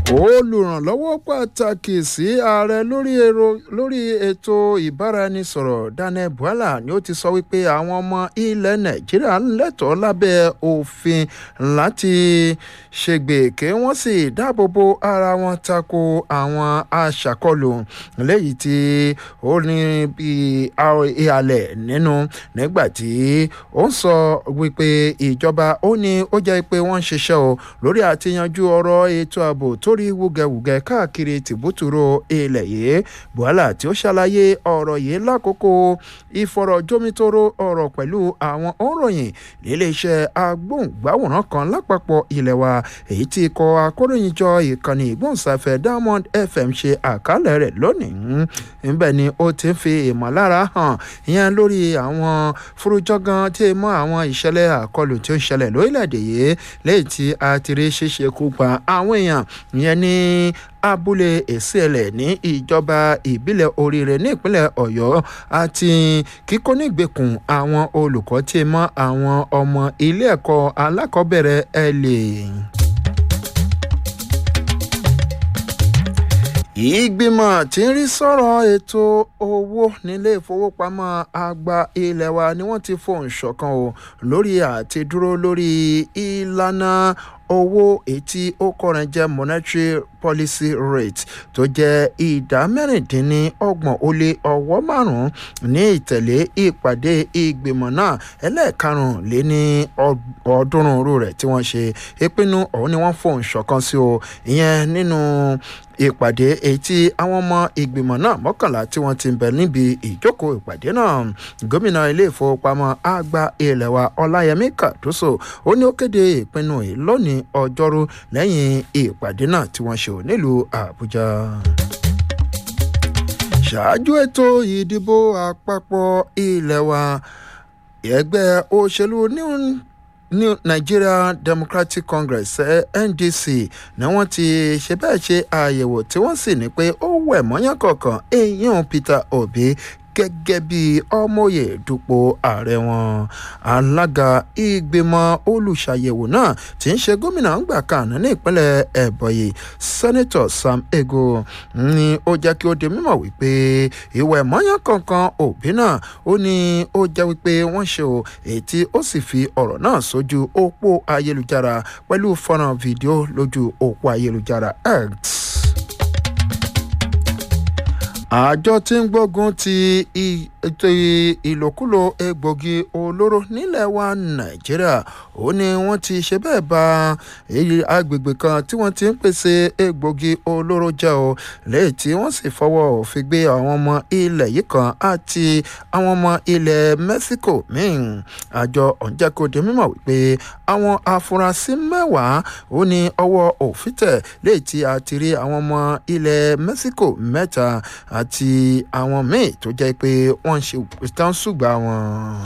olùrànlọ́wọ́ pàtàkì sí ààrẹ lórí èrò lórí ètò ìbáraẹnisọ̀rọ̀ daniel bwala ni ó ti sọ wípé àwọn ọmọ ilẹ̀ nàìjíríà ń lẹ́tọ̀ọ́ lábẹ́ òfin láti ṣègbè kí wọ́n sì dáàbò bo ara wọn tako àwọn aṣàkọlù léyìí tí ó ní bí ìhàlẹ̀ nínú nígbà tí ó ń sọ wípé ìjọba ó ní ó jẹ́ pé wọ́n ń ṣiṣẹ́ o lórí àtiyanjú ọ̀rọ̀ ètò ààbò tó rí wúgẹwùgẹ káàkiri tìbútúrò ilẹ̀ yìí buhala tí ó ṣàlàyé ọ̀rọ̀ yìí lákòókò ìfọ̀rọ̀jomitoro ọ̀rọ̀ pẹ̀lú àwọn òǹròyìn níléeṣẹ́ agbóhùngbáwòrán kan lápapọ̀ ilẹ̀ wa èyí tí ikọ̀ akóròyìnjọ ìkànnì ìgbóhùnsáfẹ́ diamond fm ṣe àkálẹ̀ rẹ̀ lónìí níbẹ̀ ni ó ti ń fi ìmọ̀lára hàn ìyẹn lórí àwọn furujọ́gán tí mọ́ àwọn ìṣẹ̀lẹ̀ àkọlù tí ó ń ṣẹlẹ̀ lórílẹ̀‐èdè yìí lẹ́yìn tí a ti rí ṣíṣe kú pa àwọn èèyàn ìyẹn ní abúlé èsìẹ̀lẹ̀ ní ìjọba ìbílẹ̀ oríire ní ìpínlẹ̀ ọ̀yọ́ àti kíkó nígbèkùn àwọn olùkọ́ tí mọ́ àwọn ọmọ ilé ẹ̀kọ́ alákọ̀ọ́bẹ̀rẹ̀ ẹ̀ lè. ìgbìmọ̀ tí ń rí sọ̀rọ̀ ètò owó nílé ìfowópamọ́ àgbà ilé wa ni wọ́n ti fohùn ṣọ̀kan o lórí àti dúró lórí ìlànà owó etí ó kọrin jẹ́ monetary policy rate tó jẹ́ ìdá mẹ́rìndínlọ́gbọ̀n ó lé ọwọ́ márùn-ún ní ìtẹ̀lé ìpàdé ìgbìmọ̀ náà ẹlẹ́ẹ̀karùn-ún-lé ní ọ̀ọ́dúnrún rú rẹ̀ tí wọ́n ṣe ìpinnu ọ̀hún ni wọ́n fohùn ṣọ̀kan sí o ìyẹn nínú ìpàdé èyí tí àwọn ọmọ ìgbìmọ̀ náà mọ́kànlá tí wọ́n ti ń bẹ̀ níbi ìjókòó ìpàdé náà gómìnà ilé ìfowópamọ́ àgbà ilẹ̀ wa ọláyẹmí kàdúsò ó ní ó kéde ìpinnu yìí lónìí ọjọ́rú lẹ́yìn ìpàdé náà tí wọ́n ṣe ò nílùú àbújá ṣáájú ètò ìdìbò àpapọ̀ ilẹ̀ wa ẹgbẹ́ òṣèlú new new nigeria democratic congress ndc ni wọ́n ti ṣe bẹ́ẹ̀ ṣe àyẹ̀wò tí wọ́n sì ní pé ó wẹ̀ mọ́yán kọ̀ọ̀kan èèyàn peter obi gẹ́gẹ́ bí ọmọye dupò ààrẹ wọn alága ìgbìmọ̀ olùṣàyẹ̀wò náà tí ń ṣe gómìnà ńgbà kan ní ìpínlẹ̀ ẹ̀bọ̀yì sẹ́nẹ́tọ̀ sam ego ni ó jẹ́ kí ó di mímọ̀ wípé ìwẹ̀ mọ́yán kankan òbí náà ó ní ó jẹ́ wípé wọ́n ṣe o èyí tí ó sì fi ọ̀rọ̀ náà sójú òpó ayélujára pẹ̀lú fọ́nrán fídíò lójú òpó ayélujára x àjọ tí ń gbógun ti ètò ìlòkulò egbògi olóró nílẹ̀ wa nàìjíríà ó ní wọ́n ti ṣe bẹ́ẹ̀ ba agbègbè kan tí wọ́n ti ń pèsè egbògi olóró jẹ́ o lẹ́yìn tí wọ́n sì fọwọ́ òfin gbé àwọn ọmọ ilẹ̀ yìí kan àti àwọn ọmọ ilẹ̀ mexico míì àjọ ọ̀njẹ́kọ̀dé mímọ̀ wípé àwọn afurasí mẹ́wàá ó ní ọwọ́ òfin tẹ̀ lẹ́yìn tí a ti rí àwọn ọmọ ilẹ̀ mexico mẹ́ta àti àwọn míì tó jẹ́ pé wọ́n ń ṣe tán ṣùgbà wọn.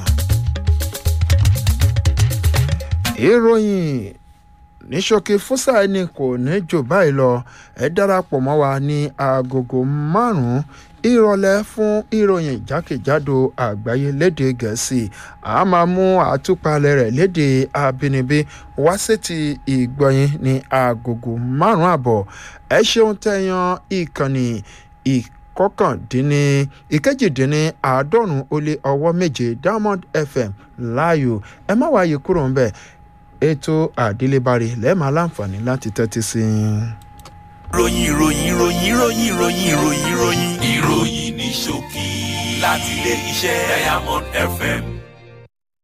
ìròyìn ní ṣókí fúsà ẹni kò ní jù báyìí lọ ẹ darapọ̀ mọ́ wa ní agogo márùn-ún ìrọ̀lẹ́ fún ìròyìn jákèjádò àgbáyé léde gẹ̀ẹ́sì a máa mú àtúpalẹ̀ rẹ̀ léde abínibí wá sétí ìgbọ̀nyìn ní agogo márùn-ún àbọ̀ ẹ ṣeun tẹ̀yàn ìkànnì ìkànnì kọkàndínní ìkejìdínní àádọ́rùn-ún ó lé ọwọ́ méje diamond fm láàyò ẹ má wáyé kúrò ń bẹ̀ ètò àdélébárí lẹ́ẹ̀ma láǹfààní láti tẹ́tí sí i. ròyìn ròyìn ròyìn ròyìn ròyìn ròyìn ròyìn ìròyìn ní ṣókí láti ilé iṣẹ́ diamond fm